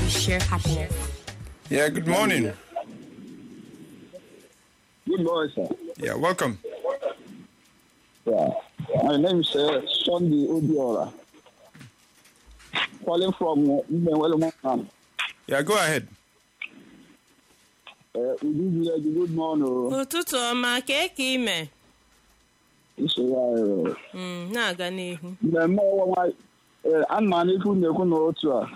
we share happiness. Yeah, good morning. Good morning, sir. Yeah, welcome. Yeah. My name is uh, Sunday Obiora. Calling from uh, Mbenwele Yeah, go ahead. Uh, Udu Village, good morning. ụtụtụ ọma kee ka ime Iso ya uh, Mm, na-aga n'ihu mmemme ọnwa uh, ana m n'ifu na-ekwu n'otu a.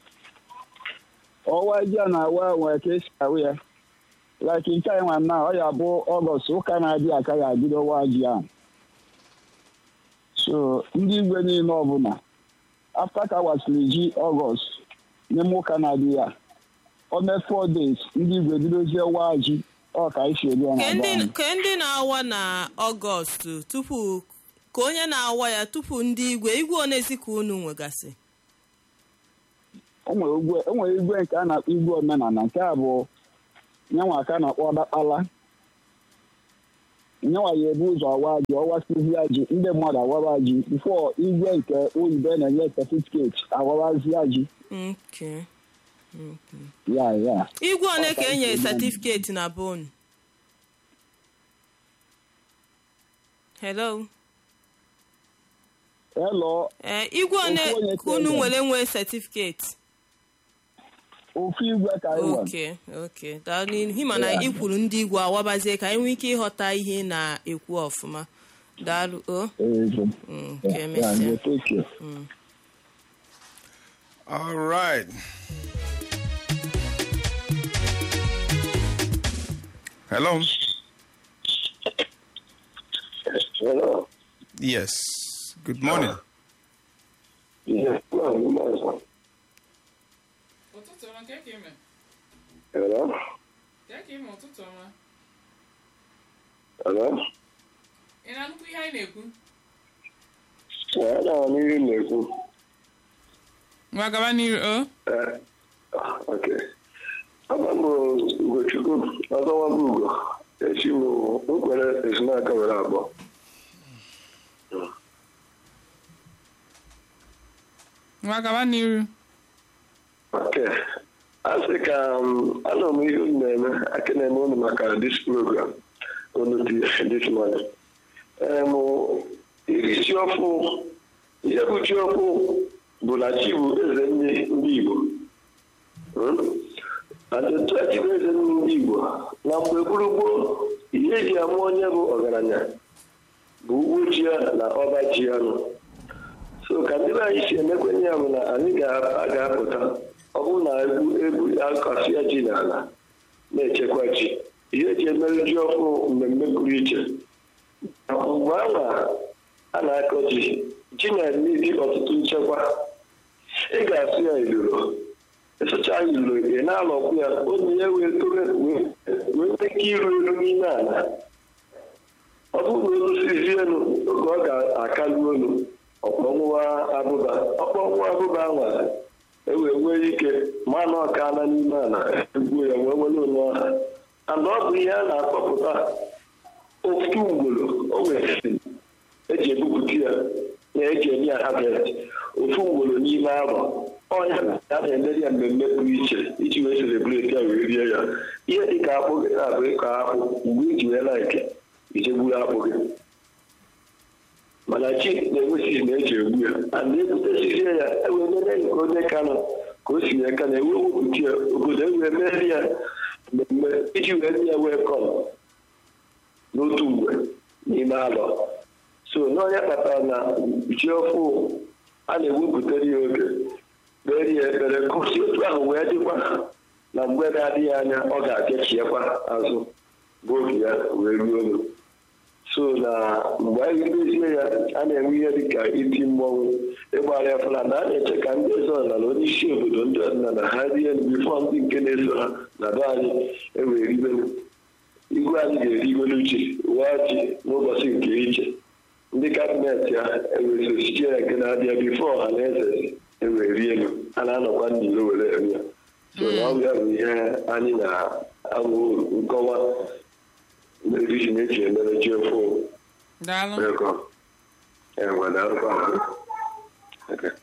Ọwa ji a na-awa nwere ka esi ahụ ya. Like nke anyị nwa na ọ ya bụ Ọgọst ụka na-adị aka ya bido ọwa ji ahụ. So ndị igwe niile ọbụla after ka wasịrị ji Ọgọst n'ime ụka na-adị ya. O mee four days ndị igwe bidozie wa ji ọ ka anyị si ebi ya na Ke be ndị- anyị. ke ndị na-awa na ọgọst tupu ka onye na-awa ya tupu ndị igwe igwe onezi ka unu nwegasị o nwere igwe o nwere igwe nke a na-akpọ igwe omenala nke a bụ nyanwa ka a na-akpọ ọdakpala nyanwa ya ebu ụzọ awa ji ọwasịzịa ji ndị mmadụ awara ji bifo igwe nke oyibo na-enye setifiketi awarazịa ji Okay. ya ya igwe one ka e nyere satifiketi na bon hello elo ee igwe one Ofu onye ka unu ka e nwere nwee satifiketi ofu igwe ka anyị nwere oke oke daalụ n'ihi mana ị kwuru ndị igwe awabazie ka anyị nwee ike ịghọta ihe ị na-ekwu ọfụma daalụ o Eze. Mm, Ya, ka ya, emesịa ya, take care. All right. Hello. Hello. Yes. Good morning. Yes, no, good morning, sir. ụtụtụ ọma ka eke ime Hello. ka eke ime ụtụtụ ọma Hello. ị na-anụkwu ihe anyị na-ekwu Yeah, I know n'ihe m na-ekwu. ngwa gaba n'iru o Eh, Okay. Aba m Ugochukwu ọzọwago Ugo. Echi m nkwere ezinaka were abụọ. ngwa gaba n'iru Okay. A sị ka um, anọ m ihe unu na-eme aka na-eme unu maka this program unu dị this morning. Em, iri ji ọfụ ihe bụ ji ọfụ bụ na chi bụ eze ndị ndị Igbo. Hmm? Ajụtụ a chi bụ eze ndị Igbo na mgbe gburugburu ihe eji ama onye bụ ọgaranya bụ ugbo ji ya na ọba ji ya nọ. so ka ndị be anyị si emekwenye ya bụ na anyị ga- ga-apụta ọ bụrụ na egwu egwu akọsịa ji n'ala na-echekwa ji ihe eji emere ji ọhụụ mmemme pụrụ iche mgbe anwa a na-akọ ji ji na-emebi ọtụtụ nchekwa ị ga-asụ ya iluro ịsụcha ya iluro ị na-alọkwu ya onye ya wee toro wee wee nwee ike iru elu n'ime ala ọ bụrụ na olu sizie elu oge ọ ga-akalu olu ọkpọnwụwa abụba ọkpọnwụwa abụba nwa ewee nwee ike mana ọkala n'ime ala egbuo ya wee were onye ọha and ọ bụ ihe a na-akpọpụta ofu ugboro o nwere eji ebupụta ya na eji eme ya harvest ofu ugboro n'ime arọ ọnya a na-emeri ya mmemme pụrụ iche iji wee celebrate ya wee rie ya ihe dị ka akpụ gị na-abụ ịkọ akpụ mgbe iji wee laike ijegburu akpụ gị mana chi na-enwesighị na eji egbu ya a na-ebutesizie ya ewee mere nke onye ka nọ ka o si wee ka na ewe wepụta ya obodo ewee mere ya mmemme iji wee nye ya wee kọm n'otu mgbe n'ime alọ so n'onye kpatara na ji ọfụ a na-ewepụtara ya oge kpere ya ekpere kụsi otu ahụ wee dịkwa na mgbe na-adịghị anya ọ ga-abịachiekwa azụ bụ oge ya wee ruo olu so na mgbe anyị mezie ya a na-enwe ihe dịka iti mmọnwụ ịgbara ya fụla na a na-eche ka ndị eze ọdịnala onye isi obodo ndị ọdịnala ha rie bifọ ndị nke na-eso ha na be anyị ewee ribelu igwe anyị ga-erigolu uche waa ji n'ụbọchị nke iche ndị kabinet ya ewesosiche ya nke na-abịa bifo ọha na eze ewee rie elu a na-anọkwa ndị iro were eme ya so na ọ bịa bụ ihe anyị na-amụ nkọwa na-eriji na-eji emere ji ofu daalụ Welcome. And when I was, okay.